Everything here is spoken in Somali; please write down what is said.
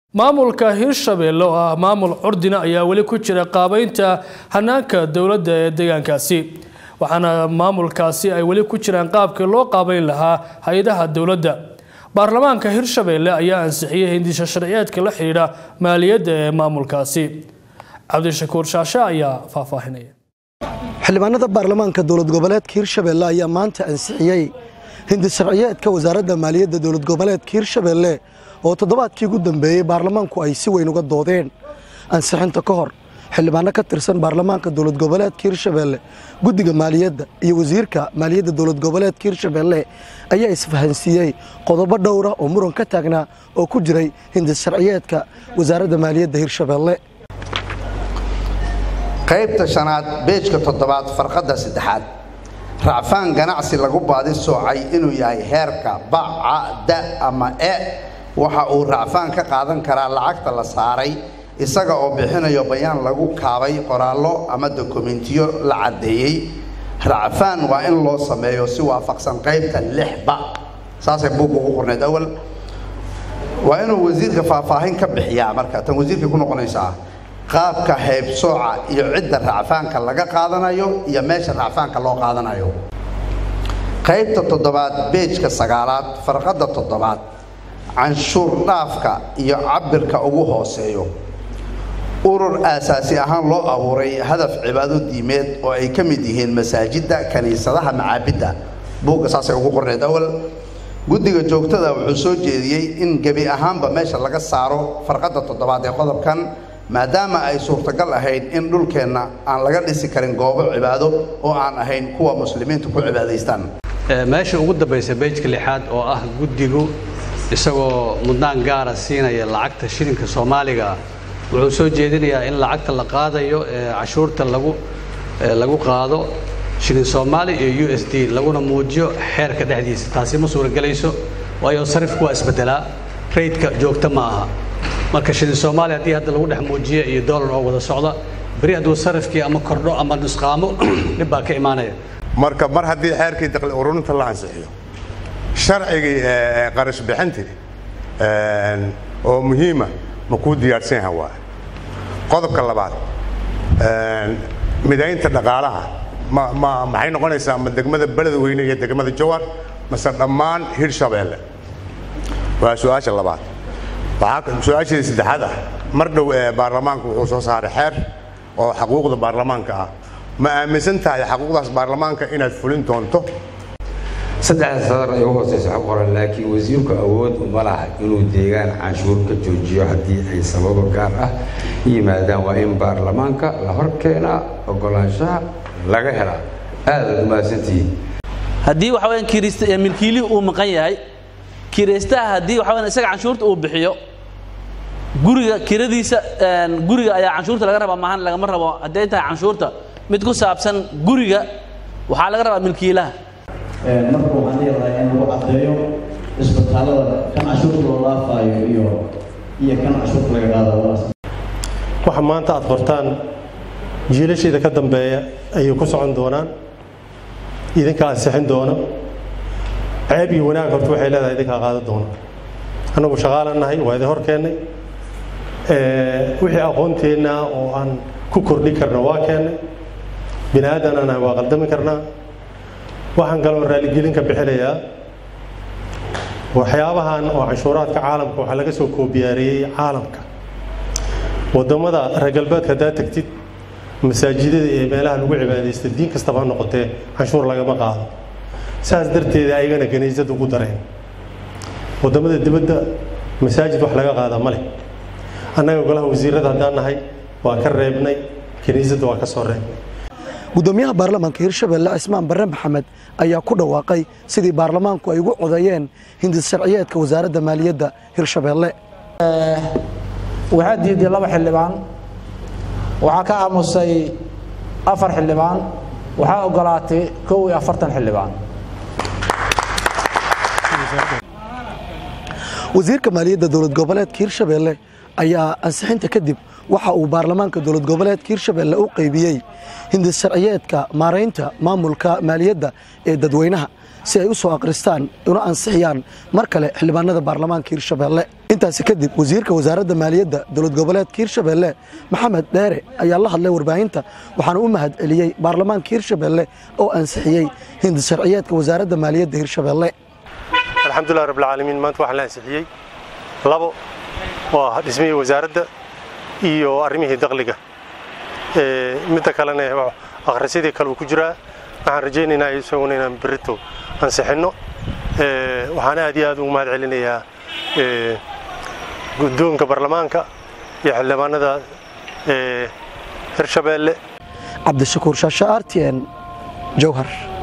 maamulka hirshabelle oo ah maamul curdina ayaa weli ku jira qaabeynta hanaanka dowladda ee deegaankaasi waxaana maamulkaasi ay weli ku jiraan qaabkii loo qaabeyn lahaa hay-adaha dowladda baarlamaanka hirshabelle ayaa ansixiyey hindisha sharciyeedka la xidhiidha maaliyadda ee maamulkaasi cabdishakuur shaashe ayaa faahfaahinaya xildhibaanada baarlamaanka dowlad goboleedka hirshabelle ayaa maanta ansixiyey hindi sharciyeedka wasaaradda maaliyadda dowlad goboleedka hirshabelle oo toddobaadkii ugu dambeeyey baarlamaanku ay si weyn uga doodeen ansixinta ka hor xildhibaano ka tirsan baarlamaanka dowlad goboleedka hirshabelle guddiga maaliyadda iyo wasiirka maaliyadda dowlad goboleedka hirshabelle ayaa isfahansiiyey qodobo dhowra oo muran ka taagnaa oo ku jiray hindi sharciyeedka wasaaradda maaliyadda hirshabelle qaybta shanaad beejka toddobaad farqadda saddexaad racfaan ganacsi lagu baadi soocay inuu yahay heerka baca da ama e waxa uu racfaan ka qaadan karaa lacagta la saaray isaga oo bixinayo bayaan lagu kaabay qoraallo ama dokumentiyo la caddeeyey racfaan waa in loo sameeyo si waafaqsan qaybta lixba saasay buugga ugu qorneed awal waa inuu wasiirka faahfaahin ka bixiyaa marka tan wasiirkay ku noqonaysaa qaabka haybsooca iyo cidda racfaanka laga qaadanayo iyo meesha racfaanka loo qaadanayo qaybta toddobaad beejka sagaalaad farqadda toddobaad canshuur dhaafka iyo cabirka ugu hooseeyo urur aasaasi ahaan loo abuuray hadaf cibaado diimeed oo ay ka mid yihiin masaajidda kiniisadaha macaabidda buugga saasay ugu qorneed awal guddiga joogtada wuxuu soo jeediyey in gebi ahaanba meesha laga saaro farqadda toddobaad ee qodobkan maadaama ay suurtagal ahayd in dhulkeenna aan laga dhisi karin goobo cibaado oo aan ahayn kuwa muslimiintu ku cibaadaystaan meesha ugu dambaysa beejka lixaad oo ah guddigu isagoo mudnaan gaara siinaya lacagta shilinka soomaaliga wuxuu soo jeedinayaa in lacagta la qaadayo ee cashuurta lagu lagu qaado shilin soomaali iyo u s d laguna muujiyo xeerka dhexdiisa taasi ma suuragelayso waayo sarifku waa isbedelaa raydka joogta ma aha marka shilin soomaaliya haddii hadda lagu dhex muujiyo iyo dollar oo wada socda beri hadduu sarifkii ama kordho ama nusqaamo dhib baa ka imaanaya marka mar haddii xeerkii daqli ururinta la ansixiyo sharcigii qarash bixintii oo muhiima ma kuu diyaarsan yaha waa qodobka labaad midaynta dhaqaalaha ma ma maxay noqonaysaa ma degmada beledweyne iyo degmada jowar mase dhammaan hirshabeelle waa su-aasha labaad waxaa su-aashii saddexaad ah mar dhow ee baarlamaanku wuxuu soo saaray xeer oo xaquuqda baarlamaanka ah ma aaminsan tahay xaquuqdaas baarlamaanka inaad fulin doonto saddexda sadar ay u hooseysa xog qoran laakiin wasiirku awood uma laha inuu deegaan canshuur ka joojiyo haddii ay sababo gaar ah yimaadaan waa in baarlamaanka la hor keenaa ogolaanshaha laga helaa aadaad umahadsantihiin haddii waxa weyaan kirist milkiilihii uu maqan yahay kiraystaha haddii waxa weyaan isaga canshuurta uu bixiyo guriga kiradiisa guriga ayaa canshuurta laga rabaa maahan lagama rabo hadday tahay canshuurta mid ku saabsan guriga waxaa laga rabaa milkiilaha marka waxaan leedahay in lagu caddeeyo isbitaalada kan cashuurta loo dhaafaayo iyo iyo kan cashuurta laga qaadayo waxa maanta aad qortaan jiilasheeda ka dambeeya ayay ku socon doonaan idinka ansixin doona ceeb iyo wanaag horta waxay leedahay idinkaa qaadan doona annagu shaqaalan nahay waa idin hor keennay wixii aqoonteenna oo aan ku kordhin karna waa keennay bini aadan aan nahay waa qaldami karnaa waxaan kaloo raaligelin ka bixinayaa waxyaabahan oo canshuuraadka caalamka waxaa laga soo koobiyaareeyey caalamka wadamada reer galbeedka haddaad tagtid masaajidada iyo meelaha lagu cibaadaysta diin kastaba ha noqotee canshuur lagama qaado saas darteeda ayagana kaniisad ugu dareen wadamada dibadda masaajid wax laga qaadaa ma leh annaga golaha wasiirada haddaan nahay waa ka reebnay kaniisadda waa ka soo reebnay gudoomiyaha baarlamaanka hirshabelle cismaan barre maxamed ayaa ku dhawaaqay sidii baarlamaanku ay ugu codeeyeen hindis sharciyeedka wasaaradda maaliyadda hirshabelle waxaa diiday laba xildhibaan waxaa ka aamusay afar xildhibaan waxaa ogolaatay kow iyo afartan xildhibaan wasiirka maaliyadda dowlad goboleedka hirshabelle ayaa ansixinta kadib waxa uu baarlamaanka dowlad goboleedka hirshabelle u qaybiyey hindis sharciyeedka maaraynta maamulka maaliyadda ee dadweynaha si ay u soo akhristaan una ansixiyaan mar kale xildhibaanada baarlamaanka hirshabeelle intaasi kadib wasiirka wasaaradda maaliyadda dowlad goboleedka hirshabeelle maxamed dheere ayaa la hadlay warbaahinta waxaana u mahad celiyey baarlamaanka hirshabeelle oo ansixiyey hindi sharciyeedka wasaaradda maaliyadda hirshabeelle alxamdulilah rabbilcaalamiin maanta waxaa la ansixiyey labo oo ah dhismihii wasaaradda iyo arrimihii dakhliga midda kalena akhrisyadii kale uu ku jiraa waxaan rajaynaynaa isaguna inaan berito ansixinno waxaan aad iyo aad ugu mahad celinayaa guddoonka baarlamaanka iyo xildhibaanada hirshabeelle cabdishakuur shaasha r t n jowhar